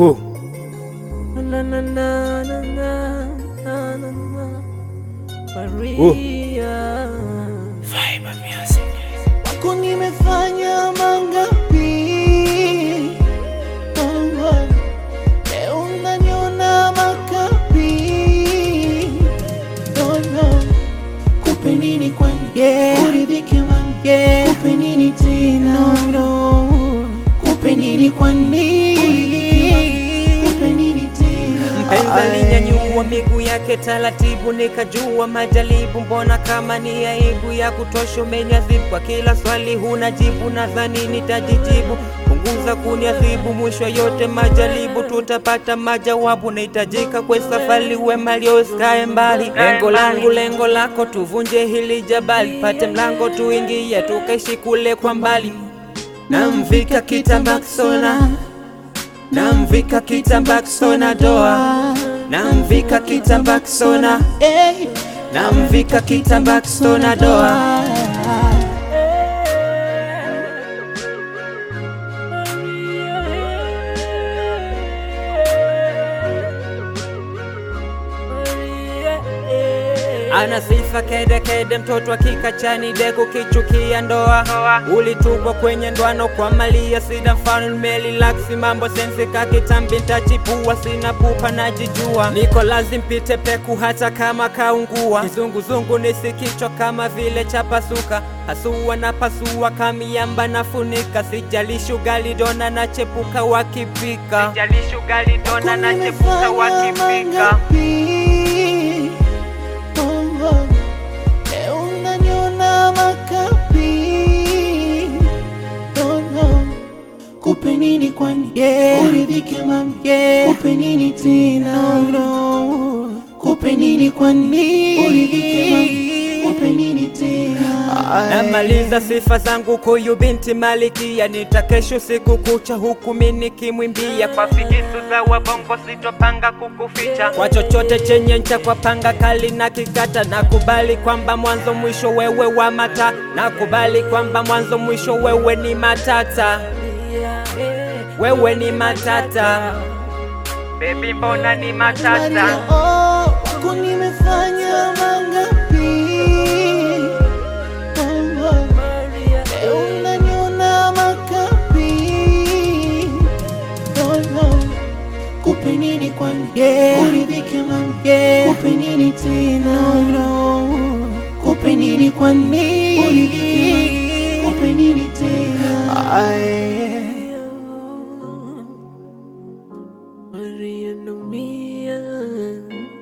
Oh. Na, na, na, na, na, na, na, na, na. Maria. Wako nimefanya mangapi? Oh, oh. Leo unaniona makapi. Oh, no. Kupe nini kwani? Uridhike man. Kupe nini tena? Kupe nini kwani? Kupe nini tena? Mpenzi alinyanyua miguu yake taratibu, nikajua majaribu. Mbona kama ni aibu ya kutosha, umeniadhibu kwa kila swali huna jibu. Nadhani nitajijibu, punguza kuniadhibu. Mwisho yote majaribu, tutapata majawabu. Nahitajika kwa safari, wema liosikae mbali. Lengo langu, lengo lako, tuvunje hili jabali, pate mlango tuingie, tukaishi kule kwa mbali. Namvika kitambaa kisona namvika kitambaa kisona doa, namvika kitambaa kisona, Hey. namvika kitambaa kisona doa. Ana sifa kede kede, mtoto akikachani deku kichukia ndoa. Ulitupwa kwenye ndoano kwa malia, sida mfano nimelilaksi mambo sensi kakitambi, ntachipua sina pupa najijua, niko lazim pite peku hata kama kaungua. Kizunguzungu nisikichwa kama vile chapasuka, hasua na pasua kamiamba nafunika, sijalishi ugali dona na chepuka wakipika, sijalishi ugali dona na chepuka wakipika. Kupe nini kwani? Uridhike mami. Kupe nini tena? Kupe nini kwani? Uridhike mami. Kupe nini tena? Namaliza sifa zangu kuyu binti malikia, nitakesho siku kucha huku mimi nikimwimbia kwa figisu za wabongo, sitopanga kukuficha kwa chochote chenye ncha, kwa panga kali na kikata. Nakubali kwamba mwanzo mwisho wewe wa mata, nakubali kwamba mwanzo mwisho wewe ni matata, wewe ni matata, baby, mbona ni matata? Maria, oh, wako nimefanya mangapi? Oh, oh. Leo unaniona makapi. Oh, oh. Kupe nini kwani? Uridhike mami. Kupe nini tena? Kupe nini kwani? Uridhike mami. Kupe nini tena? Maria naumia